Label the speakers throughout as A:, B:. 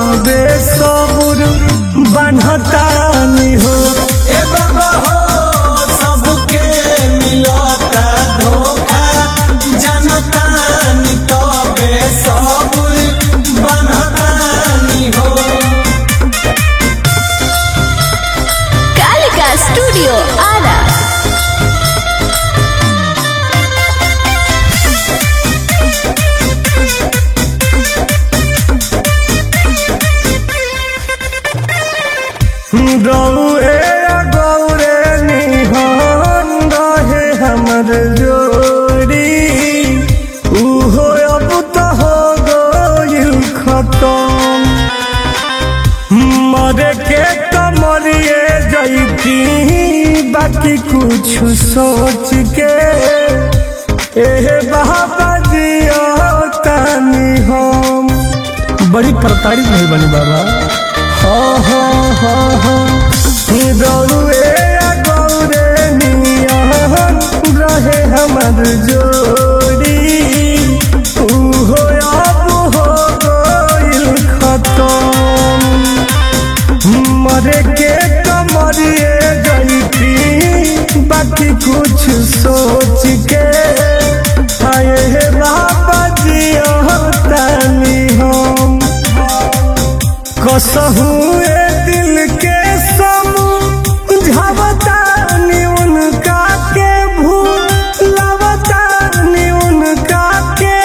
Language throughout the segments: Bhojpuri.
A: तबे सबुर बनतानी हो
B: ए बाबा हो सबके मिलता धोखा जनतानी तबे सबुर बनतानी हो
C: कालिका स्टूडियो आरा
A: रौए गौरे निहन रहे हमर जोड़ी उहो अब तो हो गइल खतम मरे के कमरिए जैती बाकी कुछ सोच के एहे बाबा जी तानी हम बड़ी प्रताड़ित नहीं बनी बाबा हो हो हो हो गौरे गौरे नियन रहे हमर जोड़ी उहो अब हो गइल खतम मरे के कमरिए जैती बाकी कुछ सोच के आए हे बाबा जी तानी हम कसहू ए दिल के समझावतानी उनका के भूलवतानी उनका के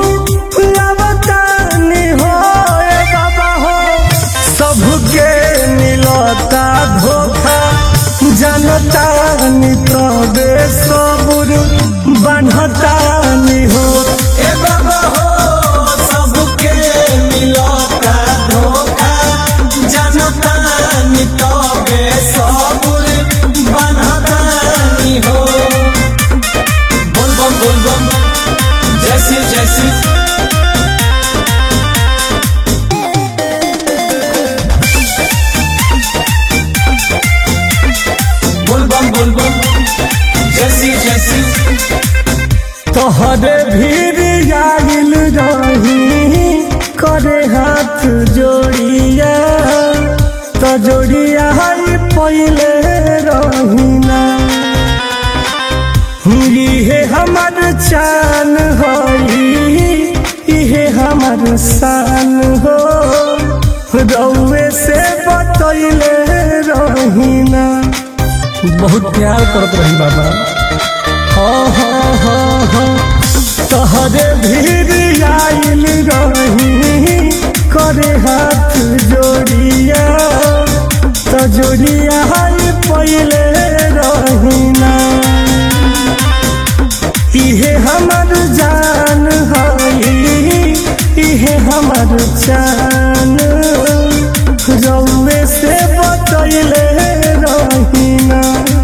A: भूलवतानी हो ए बाबा हो सबके मिलता धोखा जनतानी तबे सबुर बनतानी हो
B: ए बाबा हो सबके मिलता धोखा जनतानी तबे सबुर बनतानी हो बोल बम बोल बम जैसी जैसी बोल बम बोल बम जैसी जैसी
A: तोहरे भीड़ आगिल रही करे हाथ जोड़िया तो जोड़िया हई पहले रहीना इहे हमर चान हई इहे हमर शान हो रउए से बतैले रहीना बहुत प्यार करत रही बाबा हो हो हो हो तोहरे भीड़ आइल रही करे हाथ जोड़िया तो जोड़िया हई पहले रहीना इहे हमर जान हई इहे हमर चान रउए से बतैले रहीना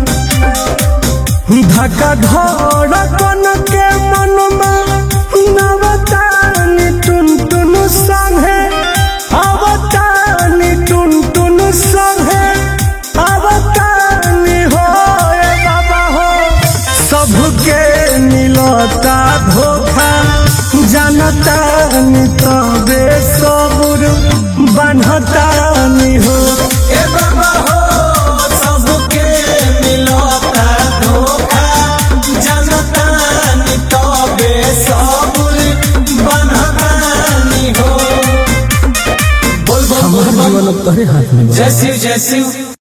A: धक्का धड़कन के मनमा नवतानी टुन टुन संगे अवतानी टुन टुन संगे अवतानी हो ए बाबा हो सबके मिलता धोखा जनतानी तबे सबुर बनतानी हो
B: ए बाबा हो सबके मिलता धोखा जनतानी तबे सबुर बनतानी हो बोल बम बोल बम
A: जीवन अब तोहरे हाथ में बा।
B: जय शिव जय शिव